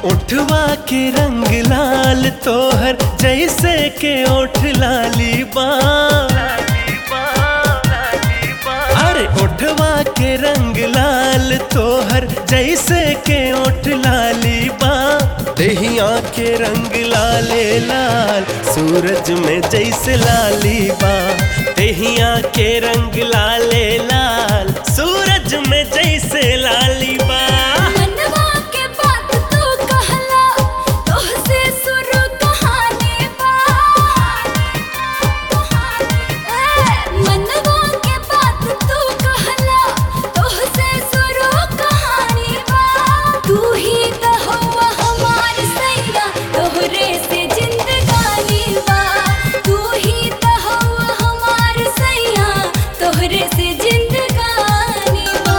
उठवा के रंग लाल तोहर जैसे के ओठ लाली बा अरे उठवा के रंग लाल तोहर जैसे के ओठ लाली बा दहिया के रंग लाले लाल सूरज में जैसे लाली बा दहिया के रंग लाले लाल सूरज में जैसे लाली बा मनवा के बात तू कहला तोहसे शुरू कहानी बा ए, मनवा के बात तू कहला तोहसे शुरू कहानी बा तू ही तो हुआ हमार सैया तोहरे से जिंदगानी बा तू ही तो हुआ हमार सैया तोहरे से जिंदगानी बा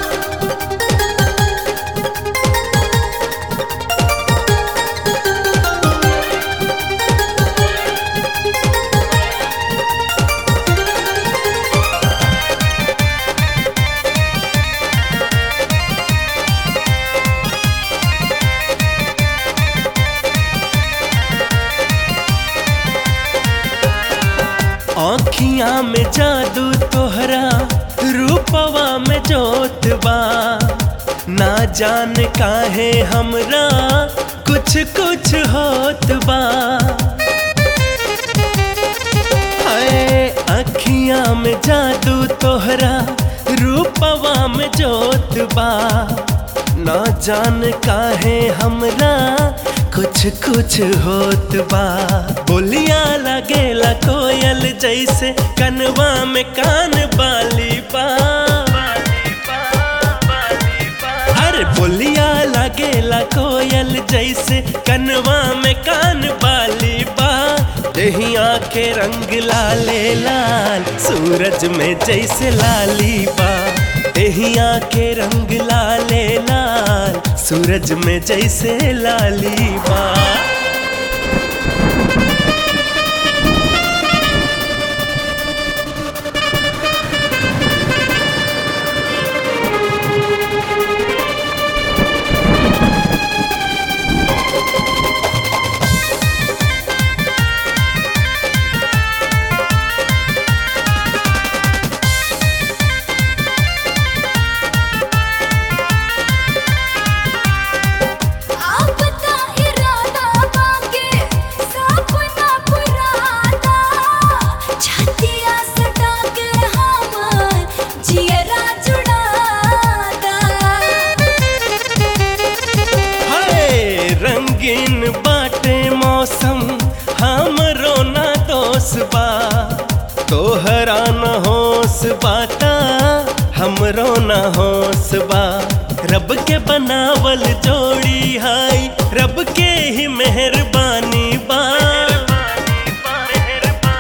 आँखिया में जादू तोहरा रूपवा में जोत बा ना जान काहे हमरा कुछ कुछ होत बा हाय अखिया में जादू तोहरा रूपवा में जोत बा ना जान काहे हमरा कुछ कुछ होत बा बोलिया लगेला कोयल जैसे कनवा में कान बाली बा अरे बोलिया लगेला कोयल जैसे कनवा में कान बाली बा दहिया के रंग लाले लाल सूरज में जैसे लाली बा दहिया के रंग लाले लाल सूरज में जैसे लाली बा आपका इरादा बाके सपना पुराना छतिया सटा के हमार जियरा जुड़ाता हाय रंगीन बाटे मौसम हमरो ना दोष बा तोहरा न होश बाटा हमरो न होश बा रब के बनावल जोड़ी हाय रब के ही मेहरबानी बा ए,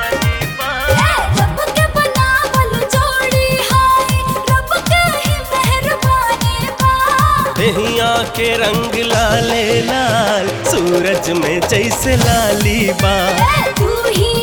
रब के बनावल जोड़ी हाय रब के ही मेहरबानी बा दहिया के रंग लाले लाल सूरज में जैसे लाली बा ए, तू ही